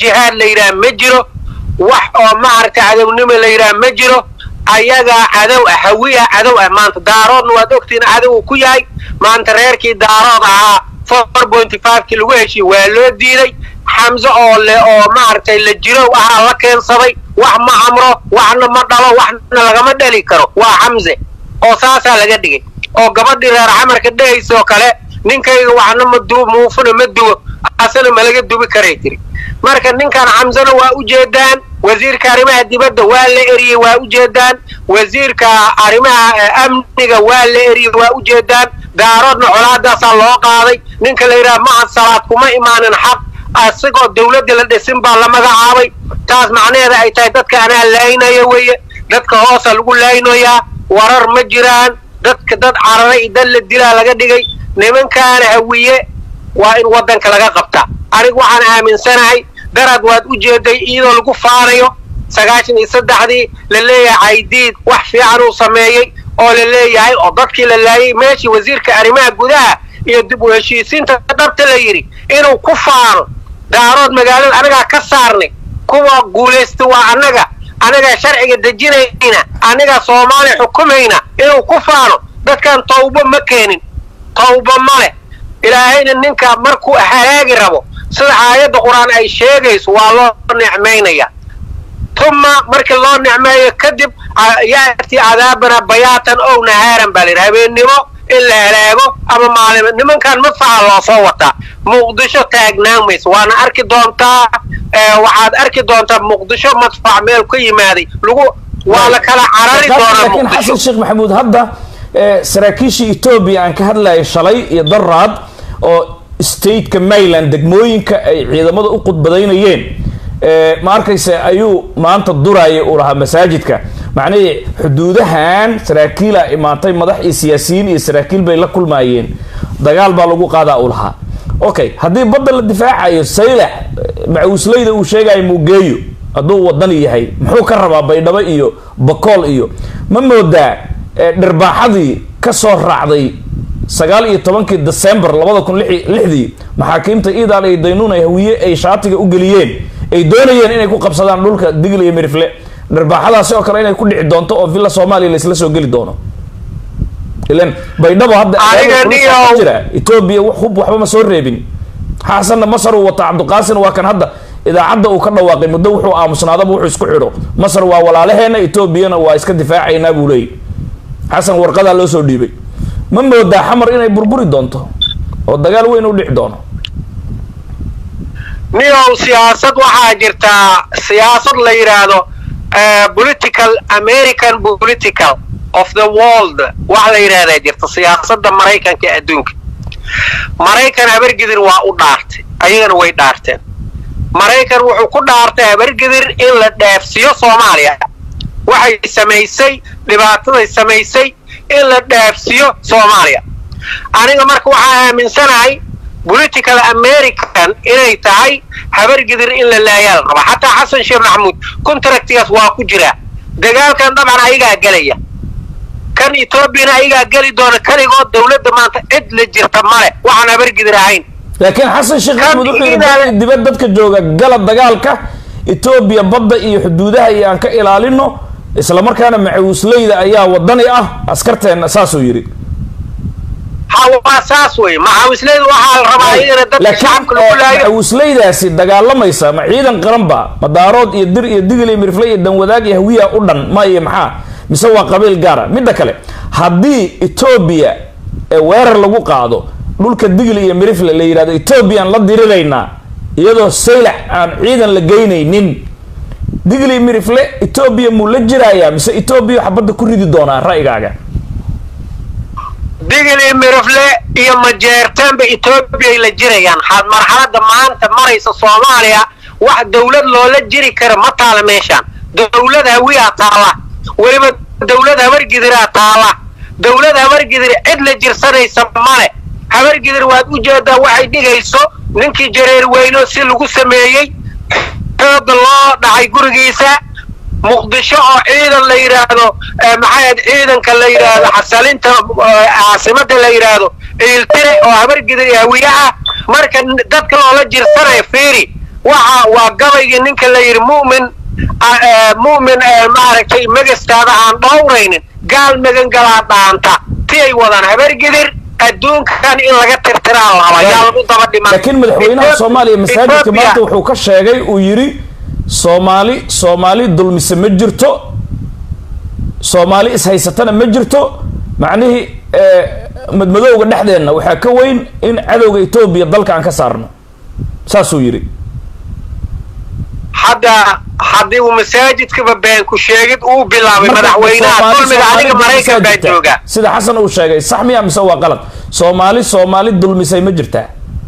jihaad la yidhaha ma jiro wax oo maaragtay cadownimo la yidhaha ma jiro ayagaa cadow ah hawiya cadow ah maanta daaroodna waad ogtiin cadow uu ku yahay maanta reerkii daarood ahaa four pointy fivekii lagu heshiye waa loo diiday xamse oo le oo maaragtay la jirow ahaa la keensaday wax ma amro waxna ma dhalo waxna lagama dhali karo waa xamse oo saasaa laga dhigay oo gabadhii reer xamarka dhehaysa oo kale ninkayga waxna ma dubo muufuna ma dubo asana ma laga dubi karay tiri marka ninkan xamsena waa ujeedaan wasiirka arrimaha dibadda waa la eriyey waa ujeedaan wasiirka arrimaha amniga waa la eriyey waa ujeedaan daaroodna colaadaasaa loo qaaday ninka la yidhaha mahad salaad kuma imaanin xaq asigoo dawladda la dhisin baa la magacaabay taas macnaheeda ay tahay dadka anaa laynaya weeye dadka hoosa lagu laynayaa warar ma jiraan dadka dad cararay iyo dad la dilaa laga dhigay nimankaana hawiye waa in waddanka laga qabtaa anigu waxaan aaminsanahay darad waad u jeeday iyadoo lagu faanayo sagaashan iyo saddexdii la leeyahay caydiid wax fiican uu sameeyey oo la leeyahay oo dadkii la laayay meeshii wasiirka arrimaha gudaha iyo dib u heshiisiinta dhabta la yidhi inuu ku faano daarood magaalada anagaa ka saarnay kuwa guulaysta waa annaga anagaa sharciga dejinayna anagaa soomaaliya xukumayna inuu ku faano dadkan tawbo ma keenin tawbo ma leh ilaahayna ninka markuu halaagi rabo sida aayadda qur-aan ay sheegayso waa loo nicmaynaya tuma markii loo nicmeeyo kadib ya'ti cadaabana bayaatan ow nahaaran baa layidhi habeennimo in la halaago ama maalimo nimankan madfaca loo soo wataa muqdisho taagnaan mayso waana arki doontaa waxaad arki doontaa muqdisho madfac meel ka yimaaday lagu waa la kala carari doonaa laakiin xasan sheekh maxamuud hadda saraakiishii etoobiya aan ka hadlayay shalay iyo daraad oo stateka mayland degmooyinka ay ciidamada u qudbadaynayeen ma arkayse ayuu maanta duraya uu lahaa masaajidka macnihii xuduudahan saraakiila imaatay madax iyo siyaasiyiin iyo saraakiil bay la kulmaayeen dagaal baa lagu qaadaa uu lahaa okay haddii badda la difaacayo saylax macuusleyda uu sheegayo muugeeyo hadduu wadani yahay muxuu ka rabaa baydhabo iyo bakool iyo ma moodaa dhirbaaxadii kasoo raacday sagaal iyo tobankii december labada kun lixdii maxaakiimta iidaal iyo daynuun ay hawiye ay shaatiga u geliyeen ay doonayeen inay ku qabsadaan dhulka digl iyo mirifle dhirbaaxadaasi oo kale inay ku dhici doonto oo villa soomaaliya laisla soo geli doono ilan baydhabo hadda jira etoobiya hub waxba ma soo reebin xasanna masar uu wata cabdiqaasin waa kan hadda idaacadda uu ka dhawaaqay muddo wuxuu aamusnaadaba wuxuu isku xidho masar waa walaalaheena etoobiyana waa iska difaacaynaa buu leeyay xasan warqadaa loo soo dhiibay ma moodaa xamar inay burburi doonto oo dagaal weyn u dhici doono niyow siyaasad waxaa jirtaa siyaasad la yidhaahdo political american political of the world wax la yidhahdaa jirta siyaasadda maraykanka ee adduunka maraykan habargidir waa u dhaartay ayagana way dhaarteen maraykan wuxuu ku dhaartay habargidir in la dheefsiyo soomaaliya waxay samaysay dhibaataday samaysay in la dheefsiyo soomaaliya aniga marka waxaa aaminsanahay political american inay tahay habargidir in la laayaa la raba xataa xasan sheekh maxamuud contractigaas waa ku jiraa dagaalkan dabcan ayagaa gelaya kan etoobiyana ayagaa geli doona kaligood dawladda maanta cid la jirta male waxaan habargidir ahayn laakiin xasan sheekh maxamuud wuxuu yidhi dibad dadka jooga gala dagaalka etoobiya badda iyo xuduudaha iyo aan ka ilaalino isla markaana macawisleyda ayaa wadani ah askarteena saasuu yidhi waa saas wey macawisleyda waxaa la rabaa iyagana dadka shacabka lagu laayo macawisleydaasi dagaalamaysa ma ciidan qaranba madaarood iyo dir iyo digil iyo mirifle iyo danwadaag iyo hawiya u dhan ma iyo maxaa mise waa qabiil gaara midda kale haddii etoobiya weerar lagu qaado dhulka digli iyo mirifle la yidhahdo etoobiyaan la diriraynaa iyadoo saylax aan ciidan la geynaynin digli mirifle etoobiya muu la jirayaa mise etoobiya xabadda ku ridi doonaa ra'yigaaga digli mirifle iyo majeertaanba etoobiyay la jirayaan marxaladda maanta maraysa soomaaliya wax dawlad loola jiri kara ma taala meeshaan dawlad hawiyaa taala weliba dawlad habargidiraa taala dawlad habargidir cid la jirsanaysa male habargidir waad u jeedaa waxay dhigayso ninkii jareer weyno si lagu sameeyey xooga loo dhacay gurigiisa muqdisho oo ciidan la yidhaahdo maxayd ciidanka la yidhaahdo xasalinta caasimada la yidhaahdo ciiltire oo habargidir iyo hawiye ah marka dadka loola jirsanayo fiiri waxa waa gabaygii ninka la yidhi mu'min mu'min maaragtay magastaada aan dhowraynin gaal magan galaa dhaanta ti ay wadaan habargidir adduunkan in laga tirtiraa laba yaa lagu daba dhiman laakiin madaxweynaha soomaaliya masaajidka maanta wuxuu ka sheegay uu yidhi soomaali soomaali dulmise ma jirto soomaali ishaysatana ma jirto macnihii madmadowga dhexdeenna waxaa ka weyn in cadowga etoobiya dalka aan ka saarno saasuu yidhi hadda haddii uu masaajidkaba been ku sheegid uu bilaabay madaxweynaha dulmiga aniga maraykan baa jooga sida xasan uu sheegay sax miya mise waa qalad soomaali soomaali dulmisay ma jirtaa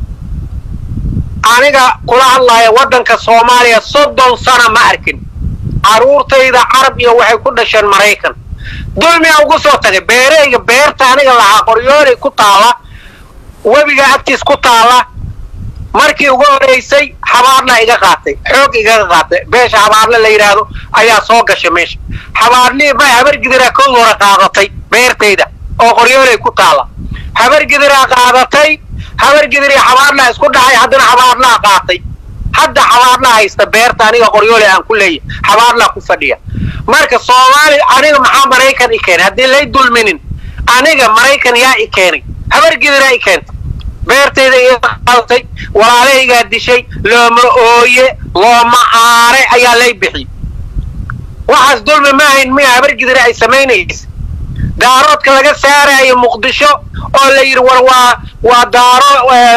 aniga kula hadlaya waddanka soomaaliya soddon sana ma arkin carruurtayda carab iyo waxay ku dhasheen maraykan dulmiga ugu soo tagay beereyga beerta aniga lahaa qoryoolay ku taalla webiga agtiis ku taalla markii ugu horeysay xabaarna iga qaatay xoog igaga qaatay beesha xabaarle la yidhaahdo ayaa soo gashay meesha xabaarlii may habargidiraa kood hore qaadatay beertayda oo qoryoolay ku taalla habargidiraa qaadatay habargidirii xabaarlaa isku dhacay haddana xabaarlaa qaatay hadda xabaarlaa haysta beerta aniga qoryoolay aan ku leeyahay xabaarlaa ku fadhiya marka soomaali aniga maxaa maraykan i keenay haddii lay dulminin aniga maraykan yaa i keenay habargidiraa i keentay beertayda iga qaadatay walaalahaygaa dishay looma ooye looma aare ayaa lay bixiyey waxaas dulmi ma ahayn miya habargidira ay samaynaysa daaroodka laga saarayo muqdisho oo la yidhi war waa waa daaro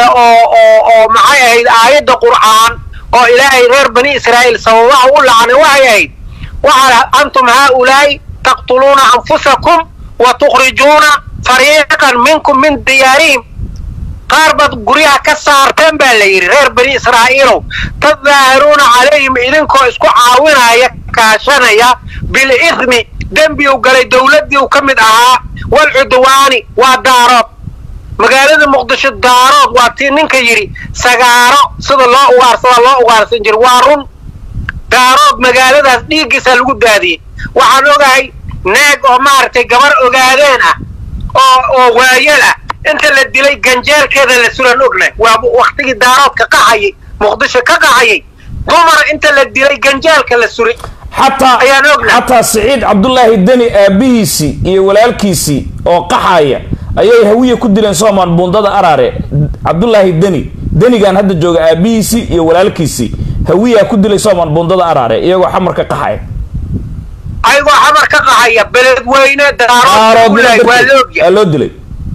oo maxay ahayd aayadda qur'aan oo ilaahay reer bani israa'iil sababaha u lacnay waxay ahayd waxaa antum haaulaa'i taqtuluuna anfusakum wa tukhrijuuna fariiqan minkum min diyaarihim qaar baad guryaha ka saarteen baa la yidhi reer bani israa'iilow tadaahiruuna calayhim idinkoo isku caawinaya kaashanaya bilithmi dembi u galay dowladdii u ka mid ahaa walcudwaani waa daarood magaalada muqdisho daarood waa tii ninka yidhi sagaaro sida loo ugaarsada loo ugaarsan jira waa run daarood magaaladaas dhiiggiisaa lagu daadiyey waxaan ogahay naag oo maaragtay gabar ogaadeen ah oo oo waayal ah inta la dilay ganjeelkeeda la suran ognahay waa waktigii daaroodka qaxayay muqdisho ka qaxayay dumar inta la dilay ganjeelka la suray xataa ayaan ognahay xataa siciid cabdullaahi deni aabihiisii iyo walaalkiisii oo qaxaya ayay hawiye ku dileen soomaan buundada araare cabdullaahi deni denigan hadda jooga aabihiisii iyo walaalkiisii hawiyaa ku dilay soomaan buundada araare iyagoo xamarka qaxaya ayagoo xamar ka qaxaya beledweyne daarood waa la ogyahay aa loo dilay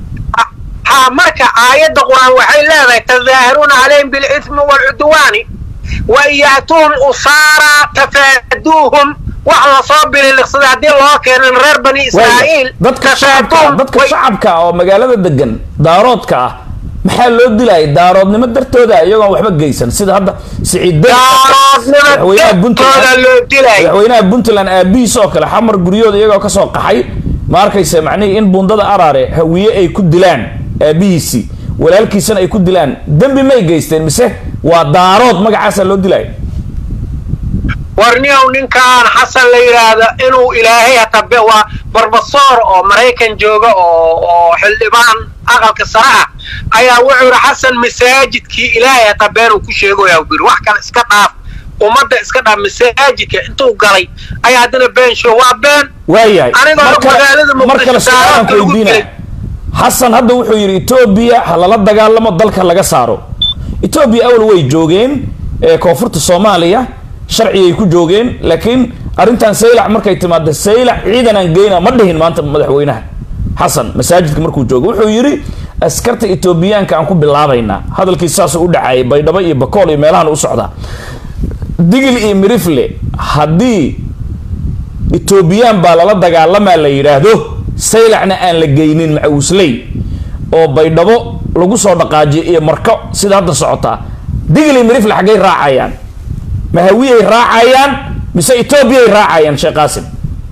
ha marka aayadda qur-aan waxay leedahay tadaahiruuna calayhim bilithmi waalcudwaani wa in ya'tuuhum usaaraa tafaaduuhum wax lasoo bililiqsada haddii loo keenan reer bani israa'iil dadka shacabka dadka shacabka oo magaalada degan daaroodka ah maxaa loo dilaya daaroodnimo dartooda iyagoon waxba geysan sida hadda siciid daaroodnimo dartooda loo dilay madaxweynaha puntland aabihiis oo kale xamar guryooda iyagoo kasoo qaxay ma arkaysa macnihii in buundada araare hawiye ay ku dilaan aabihiisii walaalkiisana ay ku dilaan dembi may geysteen mise waa daarood magacaasaa loo dilaya warniyow ninkaan xasan la yidhaahdo inuu ilaahay hatabe waa barbasoor oo maraykan jooga oo oo xildhibaan aqalka sare ah ayaa wuxuu yidhi xasan masaajidkii ilaahay hatabeenuu ku sheegoyaa biri wax kale iska dhaaf ummadda iska dhaaf masaajidka intuu galay ayaa haddana been show waa been waayahay anigoo magaalada mar kale muqdisho su-aalaan daaroodka lagu weydiinaya dilay xasan hadda wuxuu yidhi etoobiya ha lala dagaalamo dalka laga saaro etoobiya awal way joogeen ee koonfurta soomaaliya sharcigay ku joogeen laakiin arrintan saylac markay timaada saylac ciidan aan geyna ma dhihin maanta madaxweynaha xasan masaajidka markuu joogo wuxuu yidhi askarta etoobiyaanka aan ku bilaabaynaa hadalkii saasuu u dhacayay baydhabo iyo bakool iyo meelahan u socdaa digil iyo mirifle haddii etoobiyaan baa lala dagaalamaa la yidhaahdo saylacna aan la geynin macawisley oo baydhabo lagu soo dhaqaajiyo iyo marko sida hadda socotaa digil iyo mirifle xaggay raacayaan ma hawiyay raacayaan mise etoobiyay raacayaan sheekh qaasim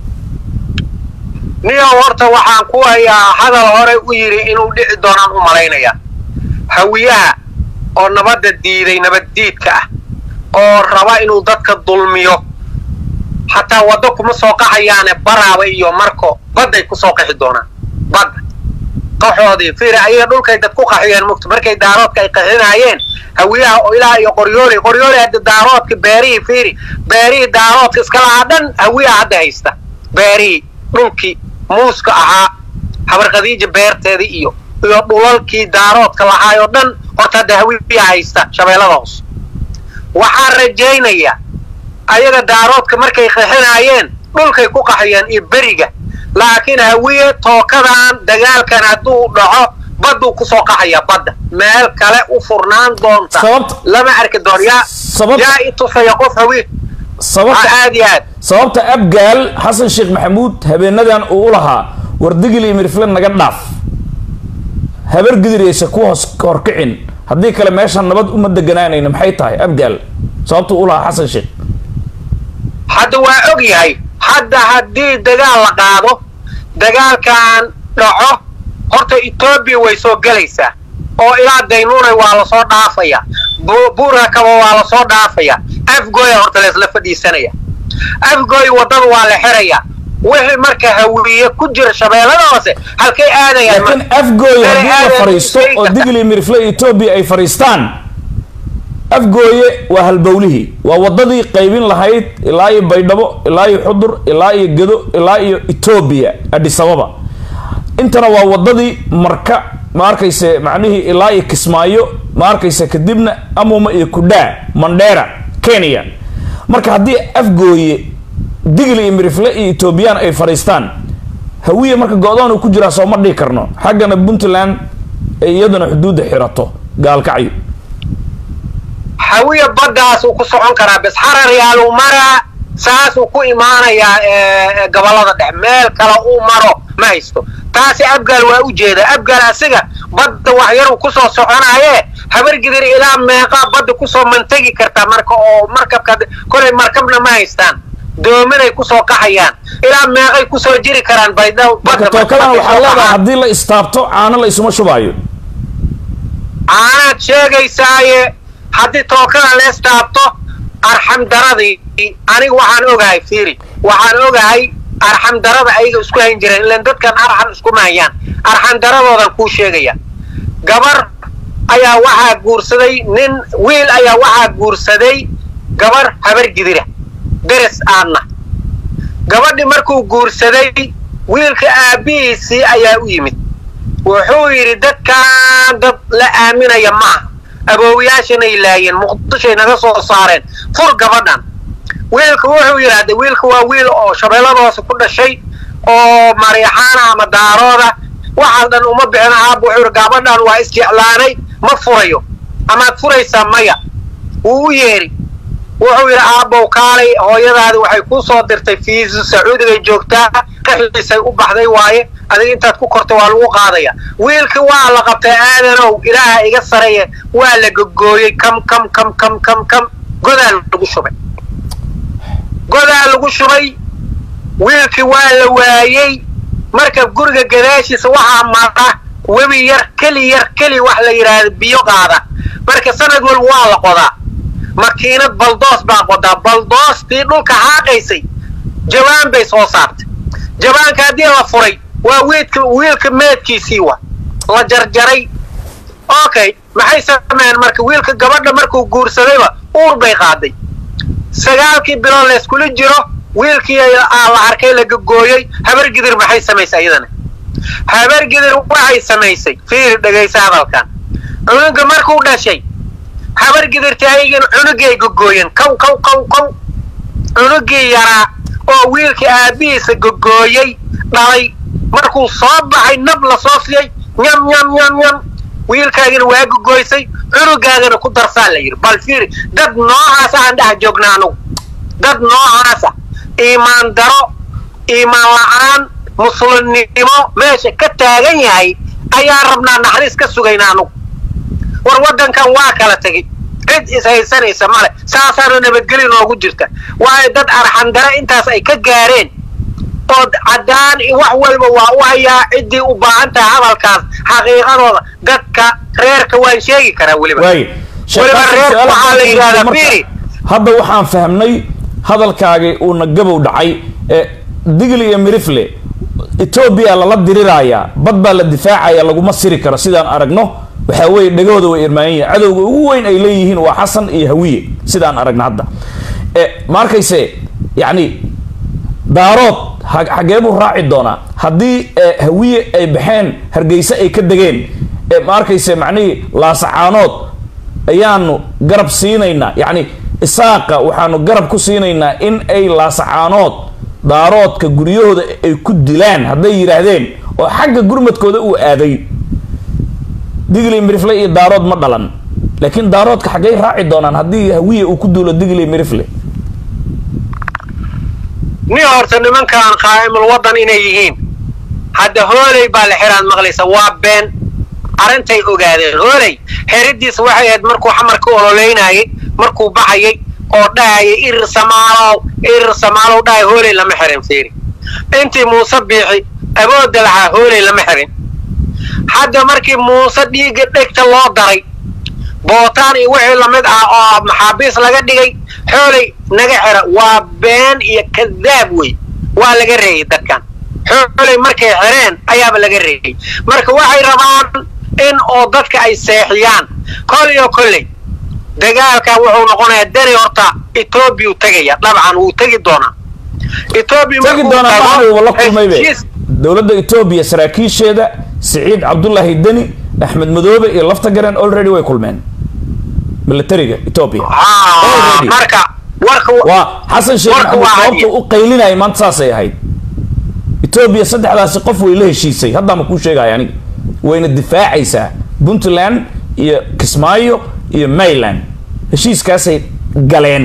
niyow horta waxaan ku hayaa hadal hore u yidhi inuu dhici doonaan u malaynaya hawiyaha oo nabadda diiday nabaddiidka ah oo raba inuu dadka dulmiyo xataa waddo kuma soo qaxayaane baraaba iyo marko badday ku soo qaxi doonaan badda qaxoodii fiiri ayaga dhulkay dad ku qaxiyeen mugta markay daaroodka ay qaxinaayeen hawiyaha oo ilaa iyo qoryooli qoryooli hadda daaroodka beerihii fiiri beerihii daaroodka iska lahaa dhan hawiyaha hadda haysta beerihii dhulkii muuska ahaa habar khadiija beerteedii iyo iyo dhulalkii daaroodka lahaayoo dhan horta hadda hawiyaha haysta shabeellada hoos waxaan rajaynayaa ayaga daaroodka markay qaxinaayeen dhulkay ku qaxiyeen iyo beriga laakiin hawiye tookadan dagaalkan hadduu dhaco badduu kusoo qaxaya badda meel kale u furnaan doonta Sababta- lama arki doon yaa Sabab- yaa i tusaya qof hawiye sababta aad iyo aad sababta abgaal xasan sheekh maxamuud habeenadan uu u lahaa wardigil iyo mirifle naga dhaaf habar gidiraysa ku hoos horkicin haddii kale meeshan nabad uma deganaanayna maxay tahay abgaal sababta uu u lahaa xasan sheekh hadda waa og yahay hadda haddii dagaal la qaado dagaalkan dhaco horta etoobiya way soo gelaysaa oo ilaa daynuunay waa lasoo dhaafaya Bu- buurakaba waa lasoo dhaafaya afgooya horta laysla fadhiisanaya afgooy waddada waa la xiraya wixii marka hawiye ku jira shabeellada hoose halkay aadayaan laakiin marka? afgooye Meel haddii la aadaya fariisto sheegi oo karta. digli mirifle iyo etoobiya ay fariistaan afgooye waa halbowlihii waa waddadii qaybin lahayd ilaa iyo baydhabo ilaa iyo xudur ilaa iyo gedo ilaa iyo etoobiya adhisababa intana waa waddadii marka ma arkayse macnihii ilaa iyo kismaayo ma arkayse kadibna amuma iyo kudhaa mandheera kenya marka haddii afgooye digli iyo mirifle iyo etoobiyaan ay fadhiistaan hawiye marka go-doon uu ku jiraa soo ma dhihi karno xaggana puntland ay iyaduna xuduudda xirato gaalkacyo hawiya baddaasuu ku socon karaa bes xarar yaaluu maraa saasuu ku imaanayaa ee, gobollada dhex meel kale uu maro ma haysto taasi abgaal waa u jeeda abgaal asiga badda waxyaruu kusoo soconaaye habargidir ilaa meeqaa badda kusoo mantegi kartaa marka oo markabka kolay markabna ma haystaan doominay kusoo qaxayaan ilaa meeqay kusoo jiri karaan baydha marka badda tookadan markay waxaa soo leedahay qaxaan. haddii la istaabto caano la isuma shubaayo caanaad sheegaysaaye haddii tookada lees taabto arxamdaradii aniga waxaan ogahay fiiri waxaan ogahay arxamdarada ayaga isku hayn jireen ilan dadkan arxam iskuma hayaan arxamdaradoodan kuu sheegaya gabar ayaa waxaa guursaday nin wiil ayaa waxaa guursaday gabar habar gidira deres aadna gabadhi markuu guursaday wiilka aabbihiisii ayaa u yimid wuxuu yidhi dadkan dad la aaminaya maaha aboowayaashanay laayeen muqdishoay naga soo saareen fur gabadhan wiilka wuxuu yidhaahday wiilka waa wiil oo shabeellada hoose ku dhashay oo mariixaana ama daarooda waxaas dhan uma bixin aabba wuxuu yidhi gabadhan waa isjeclaanay ma furayo amaad furaysaa maya wuu u yeedhi wuxuu yidhi aabbow kaalay hooyadaadi waxay kuu soo dirtay fiisu sacuudigay joogtaa qaxiisay u baxday waaye adiga intaad ku korta waa lagu qaadaya wiilkii waa la qabtay aadanow ilaaha iga sareeye waa la gogooyey kam kam kam kam kam kam godaa lagu shubay godaa lagu shubay wiilkii waa la waayey marka guriga gadaashiisa waxaa mara webi yar keli yar keli wax la yidhaahda biyo qaada marka sanad walba waa la qodaa makiinad baldoos baa qodaa baldoostii dhulka xaaqaysay jawaan bay soo saartay jawaanka haddii la furay waa wiilka wiilka meedkiisii wa la jarjaray okay maxay sameeyeen marka wiilka gabadha markuu guursadayba uur bay qaaday sagaalkii bilood layskula jiro wiilkii aa la arkay la gogooyey habar gidir maxay samaysay iyadana habar gidir waxay samaysay fiiri dhegaysa hadalkan cunuga markuu dhashay habar gidirta ayagin cunugii ay gogooyeen kow kow kow kow cunugii yaraa oo wiilkii aabbihiisa gogooyey dhalay markuu soo baxay nab la soo siiyey nyam nyam nyam nyam wiilkaagina waa gogooysay cunugaagana ku darsaa la yidhi bal fiiri dad noocaasa aan dhex joognaa anugu dad noocaasa iimaan daro iimaan la-aan muslimnimo meesha ka taagan yahay ayaa rabnaa naxariis ka sugayna anugu war waddankan waa kala tegey cid ishaysanaysa male saasaana nabadgeli noogu jirta waayo dad arxandare intaas ay ka gaareen oo caddaan wax walba waa u hayaa ciddii u baahan tahay hadalkaas xaqiiqadooda dadka reerka waan sheegi karaa weliba waay weliba reerka waxaa la yidhahdaa fiiri hadda waxaan fahmnay hadalkaagii uuna gabow dhacay ee digli iyo mirifle etoobiya lala dirirayaa bad baa la difaacaya laguma siri karo sidaan aragno waxaa weeye dhegahooda way irmaayan yihin cadowga ugu weyn ay leeyihiin waa xasan iyo hawiye sidaan aragno hadda ma arkayse yacni daarood xagee buu raaci doonaa haddii hawiye ay baxeen hargeyse ay ka degeen ma arkayse macnihii laasacaanood ayaanu garab siinaynaa yacni isaaqa waxaanu garab ku siinaynaa in ay laasacaanood daaroodka guryahooda ay ku dilaan hadday yidhaahdeen oo xagga gurmadkooda uu aaday digli mirifle iyo daarood ma dhalan laakiin daaroodka xaggay raaci doonaan haddii hawiye uu ku duulo digli mirifle ni horta nimankan qaa'imul waddan inay yihiin hadda hooley baa la xiraad maqlaysa waa been arintay ogaadeen hooley xeridiisa waxay ahayd markuu xamarka ololeynayay markuu baxayay oo dhahayay irir samaalow irir samaalow dhahay hooley lama xirin fiiri intii muuse biixi abooda lahaa hooley lama xirin hadda markii muuse dhiigga dhegta loo daray bootaan iyo wixii lamid ah oo maxaabiis laga dhigay xooley naga xira waa been iyo kadaab wey waa laga reeyay dadkan xooley markay xireen ayaaba laga reeyay marka waxay rabaan in oo dadka ay seexiyaan kol iyo kolley dagaalka wuxuu noqonayaa dani horta etoobiya tegaya dabcan wuu tegi doonaa etoobiya tegi doonaa maanuuba la kulmaybe dowladda etoobiya saraakiisheeda siciid cabdullaahi deni axmed madoobe iyo lafta garen already way kulmeen militariga etoobiya marka warka waa xasan sheekh maxamuud sababta u qaylinaya maanta saasay ahayd etoobiya saddexdaasi qof way la heshiisay haddaama kuu sheegaya aniga wayna difaacaysaa puntland iyo kismaayo iyo mayland heshiiskaasay galeen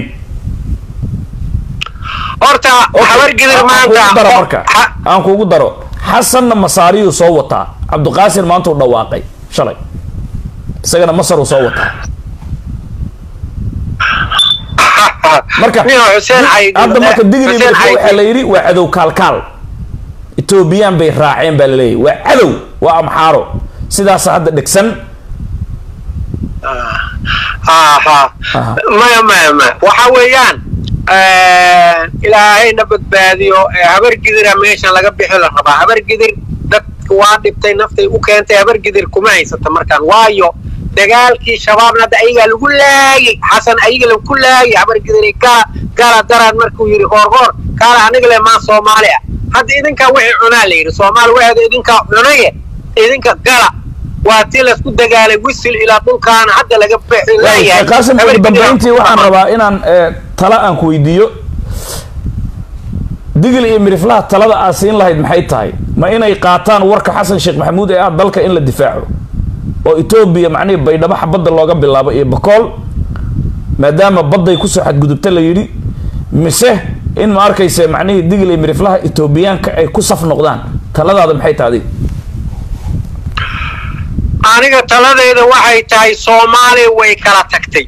horta habargidir maanta marka aan kuugu daro xasanna masaariyuu soo wataa cabdiqaasir maanta u dhawaaqay shalay isagana masar uu soo wataa marka hadda marka digri waxaa la yidhi waa cadow kaalkaal etoobiyaan bay raaceen baa laleeyahy waa cadow waa amxaaro sidaasa hadda dhegsan maya maya maya waxa weeyaan ilaahayna badbaadiyo habargidira meeshan laga bixi la rabaa habargidir dadka waa dhibtay naftay u keentay habargidir kuma haysata markaan waayo dagaalkii shabaabna hadda ayagaa lagu laayay xasan ayaga lagu laayay habargidir gala gala daraad markuu yidhi hoorhoor kaala aniga le maa soomaali ah hadda idinkaa wixii cunaa la yidhi soomaali waxeeda idinkaa cunaye idinka gala waa tii laysku dagaalay wisil ilaa dhulkaana hadda laga leeyahay qaasim ugu dambayntii waxaan rabaa inaan tala aan ku weydiiyo digil iyo miriflaha talada aad siin lahayd maxay tahay ma inay qaataan warka xasan sheekh maxamuud ee ah dalka in la difaaco oo etoobiya macnihii baydhabo xabadda looga bilaabo iyo bakool maadaama badday kusoo xadgudubta la yidhi mise in ma arkayse macnihii digil iyo miriflaha etoobiyaanka ay ku saf noqdaan taladaada maxay tahay adiga aniga taladeyda waxay tahay soomaaliya way kala tagtay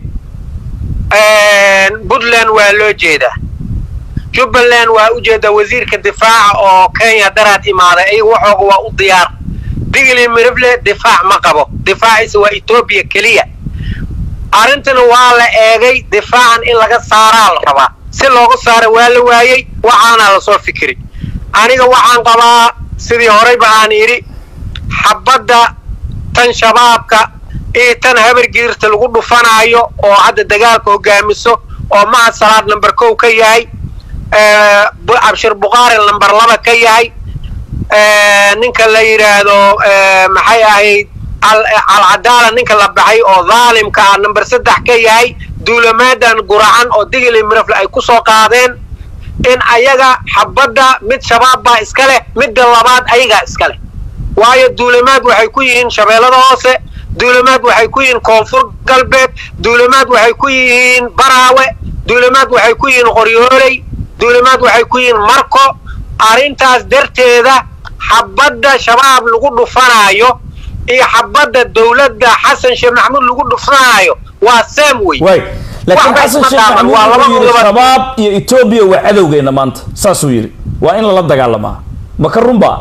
puntland waa loo jeedaa jubbaland waa u jeedaa wasiirka difaaca oo kenya daraad imaaday ayaga waxooga waa u diyaar digli mirifle difaac ma qabo difaaciisa waa etoobiya keliya arrintana waa la eegay difaacan in laga saaraa la rabaa si looga saara waa la waayey waxaana lasoo fikiri aniga waxaan qabaa sidii horeyba aan idhi xabadda tan shabaabka iyo tan habargiirta lagu dhufanaayo oo hadda dagaalka hogaamiso oo mahad salaad number kow ka yahay cabshir bukhaari number laba ka yahay ninka la yidhaahdo maxay ahayd alcadaala ninka la baxay oo dhaalimka ah number saddex ka yahay duulamaadan guracan oo digili mirafle ay ku soo qaadeen in ayaga xabadda mid shabaab baa iska leh midda labaad ayagaa iska leh waayo duulamaad waxay ku yihiin shabeellada hoose duulamaad waxay ku yihiin koonfur galbeed duulamaad waxay ku yihiin baraawe duulamaad waxay ku yihiin qoryooley duulamaad waxay ku yihiin marko arrintaas darteeda xabadda shabaab lagu dhufanaayo iyo xabadda dowladda xasan sheekh maxamuud lagu dhufanaayo waa sam wey laakiin xasan sheekh maxamuud wuxuu yidhi shabaab iyo etoobiya waa cadowgeena maanta saasuu yidhi waa in lala dagaalamaa maka runbaa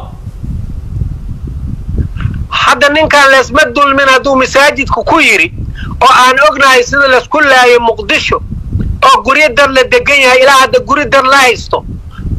hadda ninkan laysma dulmin hadduu masaajidka ku yidhi oo aan ognahay sida laysku laayay muqdisho oo guryo dad la degan yahay ilaa hadda guri dad la haysto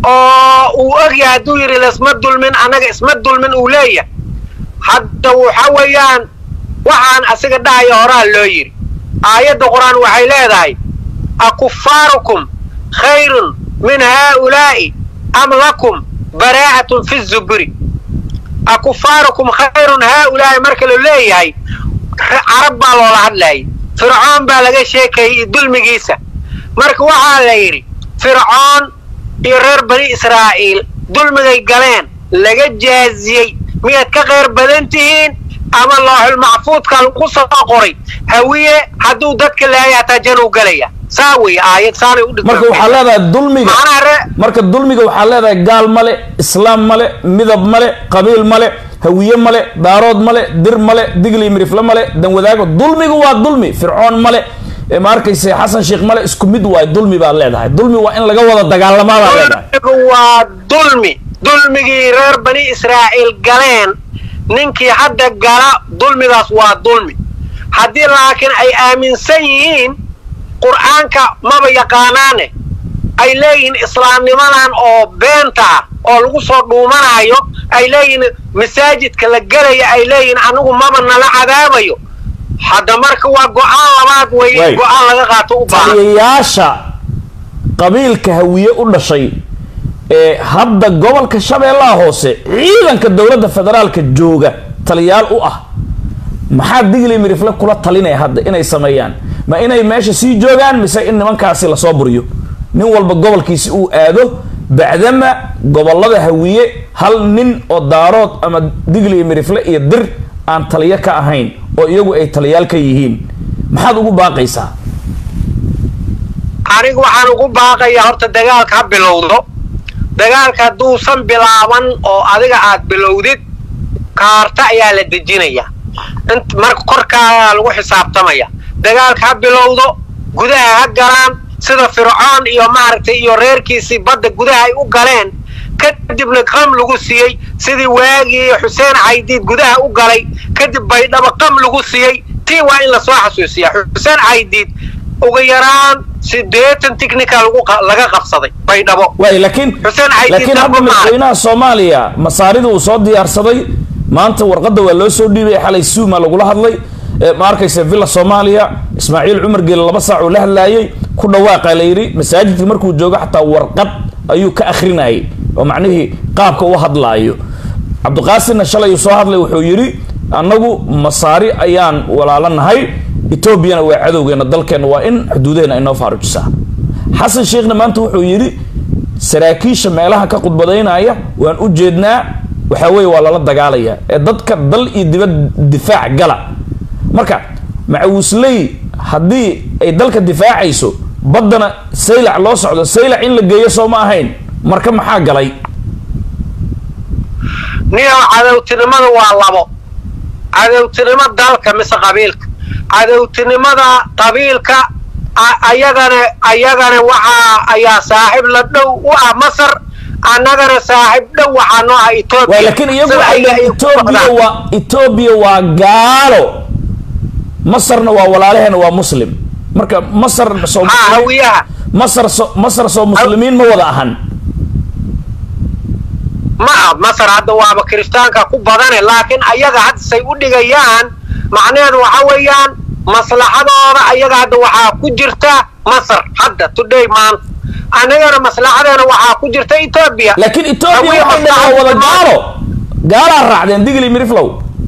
oo uu ogyahay hadduu yidhi laisma dulmin annaga isma dulmin uu leeyahay hadda waxa weeyaan waxaan asiga dhahaya horaa loo yidhi aayadda qur-aan waxay leedahay akufaarukum khayrun min haaulaa'i am lakum baraa'atun fi zuburi akufaarukum khayrun haaulaa'i marka la leeyahay carab baa loola hadlayay fircoon baa laga sheekayay dulmigiisa marka waxaa la yidhi fircoon iyo reer bani israa'iil dulmigay galeen laga jaaziyey miyaad ka khayr badan tihiin ama looxul macfuudka lagu soo qoray hawiye hadduu dadka laaya hataa januu galaya saa wey aayad saanay udhig marka waxaa leedahay dulmiga macnaha re marka dulmiga waxaa leedahay gaal male islaam male midab male qabiil male hawiye male daarood male dir male digli mirifle male danwadaago dulmigu waa dulmi fircoon male ee ma arkayse xasan sheekh male isku mid waay dulmi baad leedahay dulmi waa in laga wada dagaalamaa baad leedahay dulmigu waa dulmi dulmigii reer bani israa'iil galeen ninkii hadda gala dulmigaas waa dulmi haddii laakiin ay aaminsan yihiin qur'aanka maba yaqaanaane ay leeyihiin islaamnimadan oo beenta ah oo lagu soo dhuumanayo ay leeyihiin masaajidka la gelaya ay leeyihiin anigu maba nala cadaabayo hadda marka waa go-aan labaad weeye Way. go-aan laga qaato u baahan taliyayaasha qabiilka hawiye u dhashay ee hadda gobolka shabeellaha hoose ciidanka dowladda federaalka jooga taliyaal u ah maxaa digli mirifle kula talinaya hadda inay sameeyaan ma inay meesha sii joogaan mise in nimankaasi lasoo buriyo nin walba gobolkiisi uu aado bacdama gobolada hawiye hal nin oo daarood ama digli mirifle iyo dir aan taliyo ka ahayn oo iyagu ay taliyaal ka yihiin maxaad ugu baaqaysaa anigu waxaan ugu baaqayaa horta dagaalka ha bilowdo dagaalka hadduusan bilaaban oo adiga aad bilowdid kaarta ayaa la dejinaya int marka korkaagaa lagu xisaabtamaya dagaalka ha bilowdo gudaha ha galaan sida fircoon iyo maaragtay iyo reerkiisii badda gudaha ay u galeen kadibna qam lagu siiyey sidii waagii xuseen caydiid gudaha u galay kadib baydhabo qam lagu siiyey tii waa in lasoo xasuusiya xuseen caydiid ugu yaraan sideetan technica lagu qa- laga qabsaday baydhabo waay laakiin Xuseen Caydiid laakiin hadda Dabba Maal. madaxweynaha soomaaliya masaarida uu soo diyaarsaday maanta warqadda waa loo soo dhiibay xalay suuma lagula hadlay ee ma arkaysa villa soomaaliya ismaaciil cumar geele laba saac uu la hadlaayay ku dhawaaqa la yidhi masaajidka markuu joogo xataa warqad ayuu ka akhrinayay oo macnihii qaabka u hadlaayo cabdiqaasimna shalay uu soo hadlay wuxuu yidhi annagu masaari ayaan walaalanahay etoobiyana waa cadowgeena dalkeenna waa in xuduudaheena inoo faarujisaa xasan sheekhna maanta wuxuu yidhi saraakiisha meelaha ka khudbadaynaya waan u jeednaa waxaa weeye waa lala dagaalaya ee dadka dal iyo dibad difaac gala marka macawisley haddii ay dalka difaacayso baddana saylac loo socdo saylac in la geeyo soo ma ahayn marka maxaa galay niyow cadowtinimada waa labo cadowtinimo dalka mise qabiilka cadowtinimada qabiilka a- ayagana ayagana waxaa ayaa saaxiib la dhow u ah masar annagana saaxiib dhow waxaa noo ah waa etoobiya laakiin iyagu Sida waxay ayaga ay leeyihin ku etoobiya socdaan. waa etoobiya waa gaalo masarna waa walaalaheena waa muslim marka masar soo haa hawiyaha masar so masar soo muslimiin ma wada ahan ma ah masar hadda waaba kiristaanka ku badane laakiin ayaga hadda say u dhigayaan macnaheedu waxa weeyaan maslaxadooda ayaga hadda waxaa ku jirta masar hadda today maanta annagana maslaxadeena waxaa ku jirta etoobiya laakiin etoobiya Hawiye waxay dhahaa wada maslaxadooda- gaalo gaalaa raacdeen digli miriflow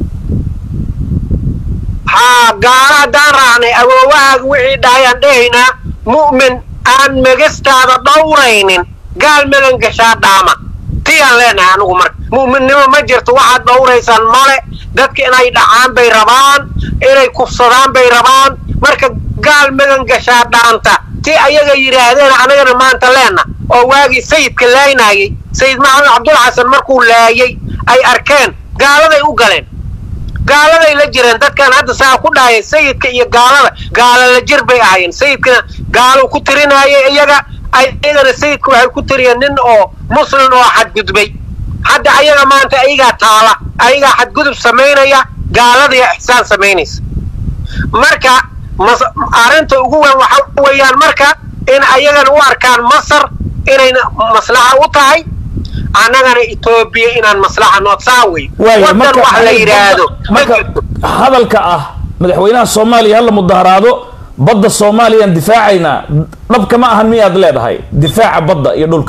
haa gaala haddaan raacnay awoowahaaga wixii dhahayaan dhehaynaa mu'min aan megastaada dhowraynin gaal megan gashaa dhaama tiyaan leenahay anigu marka mu'minnimo ma jirto waxaad dhowraysaan male dadka inay dhacaan bay rabaan inay kufsadaan bay rabaan marka gaal megan gashaa dhaanta ti ayaga yidhaahdeen anagana maanta leena oo waagii sayidka laynayay sayid maxamed cabdul xasan markuu laayay ay arkeen gaaladay u galeen gaaladay la jireen dadkan hadda saa ku dhahaya sayidka iyo gaalada gaala la jir bay ahayeen sayidkana gaaluu ku tirinayay iyaga ayagana sayidka waxay ku tiriyeen nin oo muslim oo xadgudbay hadda ayaga maanta ayagaa taala ayagaa xadgudub samaynaya gaaladiya ixsaan samaynaysa marka mas- arrinta ugu weyn waxa weeyaan marka in ayagana u arkaan masar inayna maslaxa u tahay annagana etoobiya inaan maslaxa noodsaa wey waaya wadan marka wax la yidhaahdo ma marka jirto hadalka ah madaxweynaha soomaaliya hala mudaharaado badda soomaaliyaan difaacaynaa dhabka ma ahan miyaad leedahay difaaca badda iyo dhulka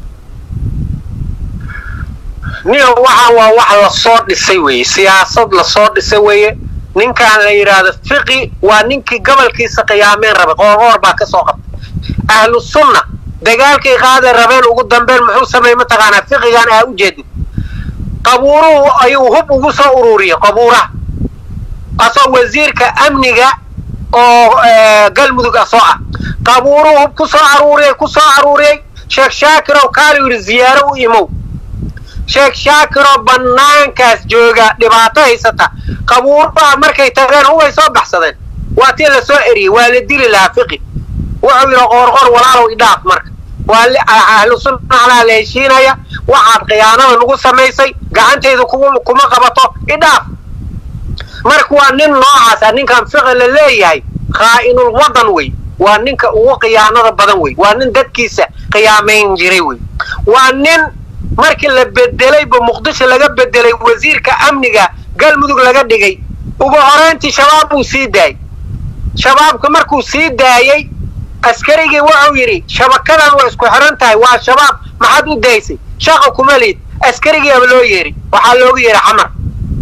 nin waxaan waa wax lasoo dhisay weeye siyaasad lasoo dhisay weeye ninkaan la yidhaahdo fiqi waa ninkii gobolkiisa qiyaameen rabay qoorqoor baa ka soo qabtay ahlu sunna dagaalkay qaaday rabeen ugu dambeyn muxuu sameeyey mataqaanaa fiqigan aa u jeedid qabuuruhu ayuu hub ugu soo ururiyey qabuuraha asoo wasiirka amniga oo eh, galmudug ah soo ah qabuuruhu hub ku soo aruuriyey ku soo aruuriyey sheekh shaakirow kaalu yidhi ziyaaro u imow sheekh shaakiroo bannaankaas jooga dhibaato haysata qabuuraha markay tageen hubay soo baxsadeen waa tii la soo eriyey waa la dili lahaa fiqi wuxuu yidhi qoorqoor walaalow idhaaf marka waa li- ahlu sunna calaa la heshiinaya waxaad khiyaanada nagu samaysay gacantayda kugu- kuma qabato idhaaf marka waa nin noocaas ah ninkan fiqi la leeyahay khaa'inul wadan wey waa ninka ugu khiyaanada badan wey waa nin dadkiisa khiyaamayn jiray wey waa nin markii la bedelayba muqdisho laga bedelay wasiirka amniga galmudug laga dhigay ugu horeyntii shabaab buu sii daayey shabaabka markuu sii daayey askarigii wuxuu yidhi shabakadan waa isku xiran tahay waa shabaab maxaad u daysay shaqa kuma liid askarigiiaba loo yeeri waxaa loogu yeehi xamar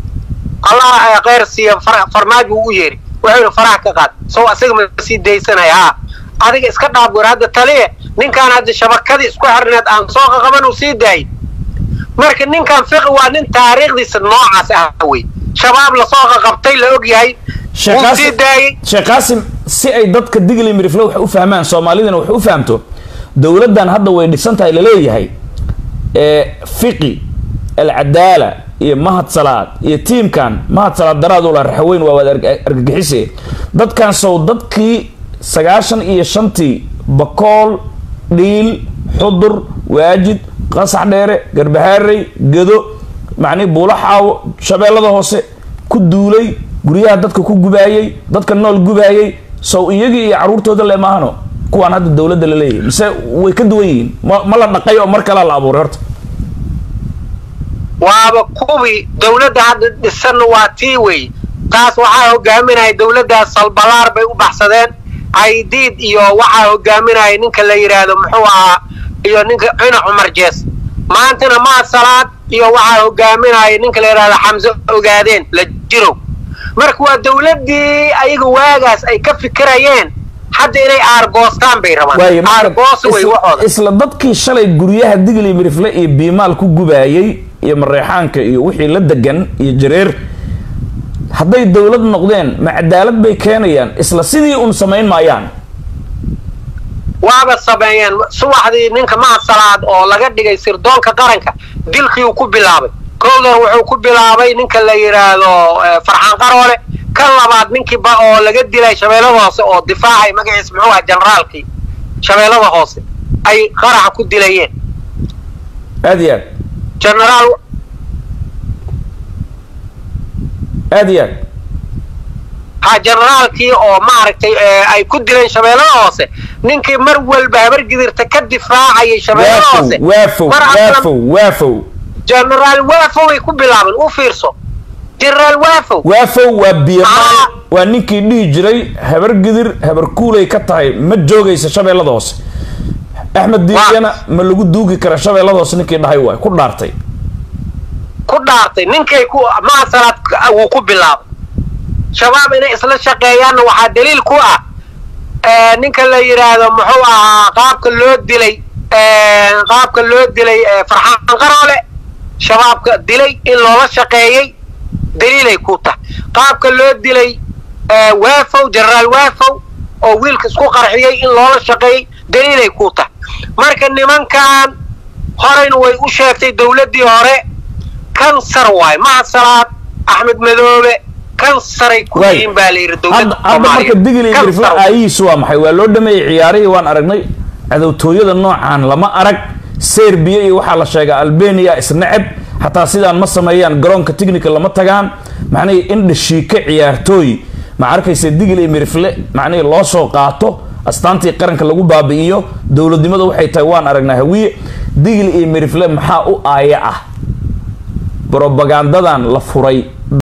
allah kheyr siiya far- farmaajo uu u yeeri wuxuu yidhi faraha ka qaad sow asaga ma sii daysanaya haa adiga iska dhaaf wer hadda taliye ninkaan hadda shabakadii isku xirneed aan soo qaqaban uu sii daayey marka ninkan fiqi waa nin taariikhdiisa noocaas ah wey shabaab lasoo qaqabtay la og yahay Sheekh wuu sii Qaasim- daayey sheekh qaasim si ay dadka digli mirifle wax u fahmaan soomaalidana wax u fahamto dowladdan hadda way dhisan tahay laleeyahay ee fiqi alcadaala iyo mahad salaad iyo tiimkan mahad salaad daraadula raxaweyn waa waad arg- argagixise dadkan sow dadkii sagaashan iyo shantii bakool dhiil xudur waajid qasax dheere garbahaarey gedo macnihi buulo xaawo shabeellada hoose ku duulay guryaha dadka ku gubaayey dadka nool gubaayey sow iyagii iyo caruurtooda le maahano kuwaan hadda dowladda la leeyahay mise way ka duwan yihiin ma ma la dhaqay oo mar kalea la abuuray horta waaba kuwii dowladda hadda dhisanna waa tii wey taas waxaa hogaaminaya dowladdaas salbalaar bay u baxsadeen caydiid iyo waxaa hogaaminaya ninka la yidhaahdo muxuu ahaa iyo ninka cina cumar jees maantana maa salaad iyo waxaa hogaaminaya ninka la yidhahdo xamse ogaadeen la jirow marka waa dowladdii ayaga waagaas ay ka fikirayeen hadda inay aargoostaan bay rabaan waaye marka aargoos wey isla- waxooda isla dadkii shalay guryaha digli mirifle iyo biimaal ku gubaayey iyo mareexaanka iyo wixii la degan iyo jareer hadday dowlad noqdeen ma cadaalad bay keenayaan isla sidii un samayn maayaan waaba sameeyeen subaxdii ninka mahad salaad oo laga dhigay sirdoonka qaranka dilkii uu ku bilaabay kowdan wuxuu ku bilaabay ninka la yidhaahdo eh, farxaan qaroole kan labaad ninkii ba oo laga dilay shabeellada hoose oo difaacay magaciisa muxuu aha generaalkii shabeellada hoose ay qaraxa ku dilayeen aad iyo aad generaal aad iyo aad ha generaalkii oo maaragtay eh, ay ku dileen shabeellada hoose ninkii mar walba habargidirta ka difaacayay shabeellada waafow hoose waafow mar alla waafow waafow generaal waafow ay ku bilaabeen u fiirso generaal waafow waafow waa biimaal Ah. waa ninkii dhihi jiray habar gidir habar kuulay ka tahay ma joogaysa shabeellada hoose axmed diidyana ma lagu duugi kara shabeellada hoose ninkii dhahay waay ku dhaartay ku dhaartay ninkay ku maasalaad wuu ku bilaabay shabaab inay isla shaqeeyaanna waxaa daliil ku ah eh, ninka la yidhaahdo muxuu ahaa qaabka loo dilay eh, qaabka loo dilay eh, farxaan qaroole shabaabka dilay in loola shaqeeyey daliilay ku tahay qaabka loo dilay eh, waafow generaal waafow oo wiilka isku qarxiyey in loola shaqeeyey daliilay ku tahay marka nimankan horeyna way u sheegtay dowladdii hore kansar waay mahad salaad axmed madoobe kansaray ku Waay. yihiin baa la yidhi hadda dowladda hadda marka soomaaliya digli Kansar mirifla waay. aayihiisu waa maxay waa loo dhameeyey ciyaarihii waan aragnay cadowtooyada noocan lama arag serbiya iyo waxaa la sheegaa albania isneceb xataa sidaan ma sameeyaan garoonka technical lama tagaan macnihii in dhashiike ciyaartooy ma arkaysa digli mirifle macnihii loo soo qaato astaantii qaranka lagu baabi'iyo dowladnimada waxay tahay waan aragnaa hawiye digil iyo mirifle maxaa u aaya ah brobagandadan la furay